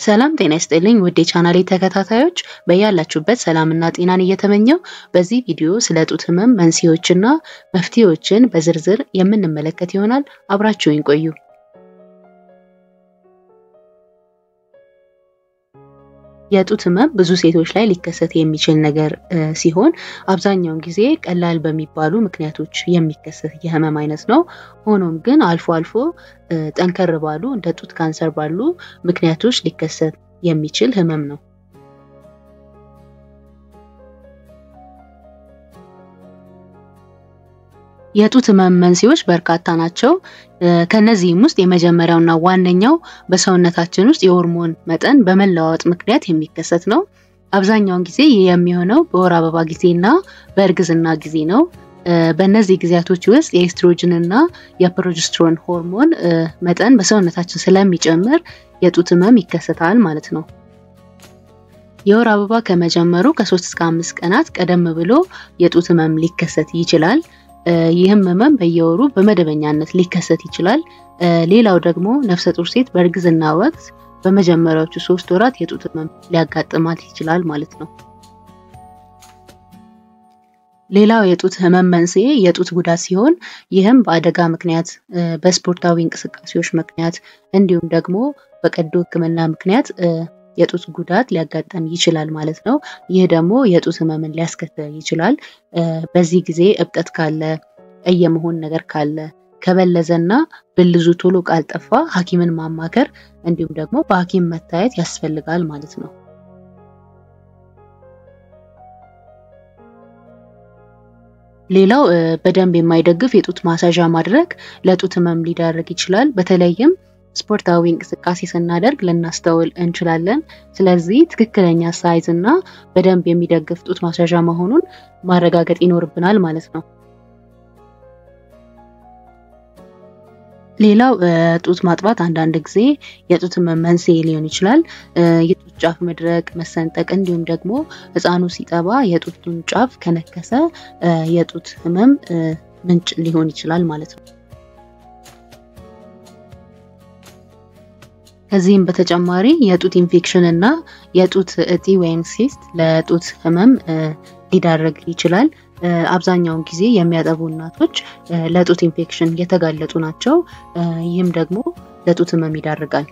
ሰላም ጤና ይስጥልኝ ውድ የቻናሌ ተከታታዮች በያላችሁበት ሰላምና ጤናን እየተመኘው በዚህ ቪዲዮ ስለ ጡት ህመም መንስኤዎችና መፍትሄዎችን በዝርዝር የምንመለከት ይሆናል። አብራችሁኝ ቆዩ። የጡት ህመም ብዙ ሴቶች ላይ ሊከሰት የሚችል ነገር ሲሆን አብዛኛውን ጊዜ ቀላል በሚባሉ ምክንያቶች የሚከሰት የህመም አይነት ነው። ሆኖም ግን አልፎ አልፎ ጠንከር ባሉ እንደ ጡት ካንሰር ባሉ ምክንያቶች ሊከሰት የሚችል ህመም ነው። የጡት ህመም መንስኤዎች በርካታ ናቸው። ከነዚህም ውስጥ የመጀመሪያውና ዋነኛው በሰውነታችን ውስጥ የሆርሞን መጠን በመለዋወጥ ምክንያት የሚከሰት ነው። አብዛኛውን ጊዜ ይህ የሚሆነው በወር አበባ ጊዜና በእርግዝና ጊዜ ነው። በእነዚህ ጊዜያቶች ውስጥ የኤስትሮጅን እና የፕሮጀስትሮን ሆርሞን መጠን በሰውነታችን ስለሚጨምር የጡት ህመም ይከሰታል ማለት ነው። የወር አበባ ከመጀመሩ ከሶስት እስከ አምስት ቀናት ቀደም ብሎ የጡት ህመም ሊከሰት ይችላል። ይህም ህመም በየወሩ በመደበኛነት ሊከሰት ይችላል። ሌላው ደግሞ ነፍሰ ጡር ሴት በእርግዝና ወቅት በመጀመሪያዎቹ ሶስት ወራት የጡት ህመም ሊያጋጥማት ይችላል ማለት ነው። ሌላው የጡት ህመም መንስኤ የጡት ጉዳት ሲሆን ይህም በአደጋ ምክንያት፣ በስፖርታዊ እንቅስቃሴዎች ምክንያት እንዲሁም ደግሞ በቀዶ ሕክምና ምክንያት የጡት ጉዳት ሊያጋጠም ይችላል ማለት ነው። ይህ ደግሞ የጡት ህመምን ሊያስከትል ይችላል። በዚህ ጊዜ እብጠት ካለ፣ ቀይ የመሆን ነገር ካለ፣ ከበለዘና ብልዙ ቶሎ ካልጠፋ ሐኪምን ማማከር እንዲሁም ደግሞ በሐኪም መታየት ያስፈልጋል ማለት ነው። ሌላው በደንብ የማይደግፍ የጡት ማሳዣ ማድረግ ለጡት ህመም ሊዳረግ ይችላል። በተለይም ስፖርታዊ እንቅስቃሴ ስናደርግ ልናስተውል እንችላለን። ስለዚህ ትክክለኛ ሳይዝ እና በደንብ የሚደግፍ ጡት ማስያዣ መሆኑን ማረጋገጥ ይኖርብናል ማለት ነው። ሌላው ጡት ማጥባት አንዳንድ ጊዜ የጡት ህመም መንስኤ ሊሆን ይችላል። የጡት ጫፍ መድረቅ፣ መሰንጠቅ እንዲሁም ደግሞ ህፃኑ ሲጠባ የጡቱን ጫፍ ከነከሰ የጡት ህመም ምንጭ ሊሆን ይችላል ማለት ነው። ከዚህም በተጨማሪ የጡት ኢንፌክሽን እና የጡት እጢ ወይም ሲስት ለጡት ህመም ሊዳረግ ይችላል። አብዛኛውን ጊዜ የሚያጠቡ እናቶች ለጡት ኢንፌክሽን የተጋለጡ ናቸው። ይህም ደግሞ ለጡት ህመም ይዳርጋል።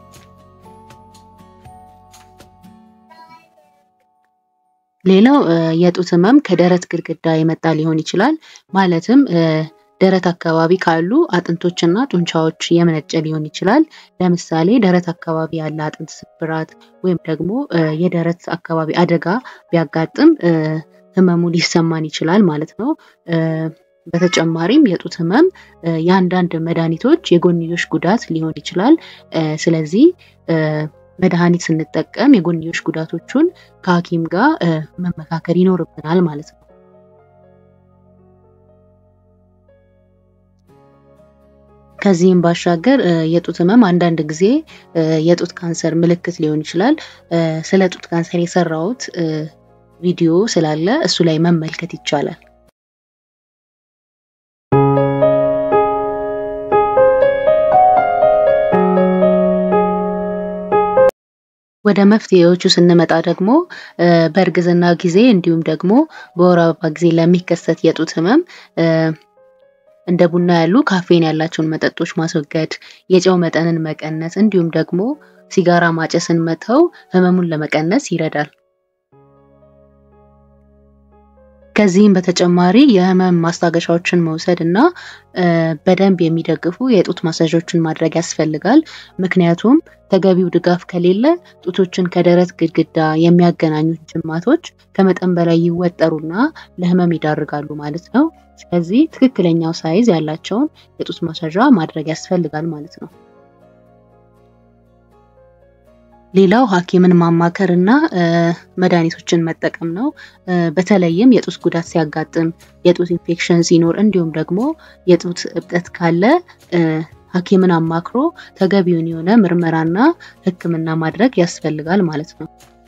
ሌላው የጡት ህመም ከደረት ግድግዳ የመጣ ሊሆን ይችላል። ማለትም ደረት አካባቢ ካሉ አጥንቶችና ጡንቻዎች የመነጨ ሊሆን ይችላል። ለምሳሌ ደረት አካባቢ ያለ አጥንት ስብራት ወይም ደግሞ የደረት አካባቢ አደጋ ቢያጋጥም ህመሙ ሊሰማን ይችላል ማለት ነው። በተጨማሪም የጡት ህመም የአንዳንድ መድኃኒቶች የጎንዮሽ ጉዳት ሊሆን ይችላል። ስለዚህ መድኃኒት ስንጠቀም የጎንዮሽ ጉዳቶቹን ከሐኪም ጋር መመካከር ይኖርብናል ማለት ነው። ከዚህም ባሻገር የጡት ህመም አንዳንድ ጊዜ የጡት ካንሰር ምልክት ሊሆን ይችላል። ስለ ጡት ካንሰር የሰራሁት ቪዲዮ ስላለ እሱ ላይ መመልከት ይቻላል። ወደ መፍትሄዎቹ ስንመጣ ደግሞ በእርግዝና ጊዜ እንዲሁም ደግሞ በወር አበባ ጊዜ ለሚከሰት የጡት ህመም እንደ ቡና ያሉ ካፌን ያላቸውን መጠጦች ማስወገድ፣ የጨው መጠንን መቀነስ እንዲሁም ደግሞ ሲጋራ ማጨስን መተው ህመሙን ለመቀነስ ይረዳል። ከዚህም በተጨማሪ የህመም ማስታገሻዎችን መውሰድ እና በደንብ የሚደግፉ የጡት ማሳዦችን ማድረግ ያስፈልጋል። ምክንያቱም ተገቢው ድጋፍ ከሌለ ጡቶችን ከደረት ግድግዳ የሚያገናኙት ጅማቶች ከመጠን በላይ ይወጠሩና ለህመም ይዳርጋሉ ማለት ነው። ስለዚህ ትክክለኛው ሳይዝ ያላቸውን የጡት ማሳዣ ማድረግ ያስፈልጋል ማለት ነው። ሌላው ሐኪምን ማማከር እና መድኃኒቶችን መጠቀም ነው። በተለይም የጡት ጉዳት ሲያጋጥም፣ የጡት ኢንፌክሽን ሲኖር እንዲሁም ደግሞ የጡት እብጠት ካለ ሐኪምን አማክሮ ተገቢውን የሆነ ምርመራና ሕክምና ማድረግ ያስፈልጋል ማለት ነው።